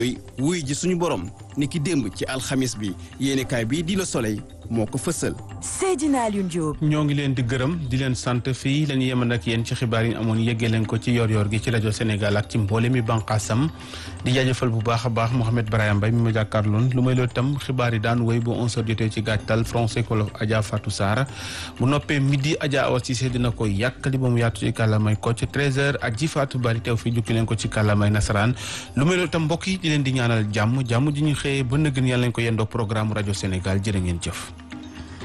wuy ji suñu borom ni ki démb ci alxamis bi yéenekaay bii di Le Soleil moo ko fësal. Seydina Alioune Diop. ñoo ngi leen di gërëm di leen sant fii la ñu yemoon ak yéen ci xibaar yi amoon yeggee leen ko ci yor-yor gi ci rajo Sénégal ak ci mboole mi bànqaasam di jaajëfal bu baax a baax Mouhamed Brahima Mbaye mi ma jàkkaarloon lu may loolu itam xibaar yi daan wéy bu 11h jotee ci gàttal français kolof Adja Fatou Sarr bu noppee midi Adja Awa Cissé dina ko yàkkali ba mu yaatu ci kàllaamay ko ci 13h ak ji Fatou Bari teew fii jukki leen ko ci kàllaamay nasaraan lu may loolu itam mbokk yi di leen di ñaanal jàmm jàmm ji ñu xëyee ba nëgën yàlla leen ko yendoo programme rajo Sénégal jërë ngeen jëf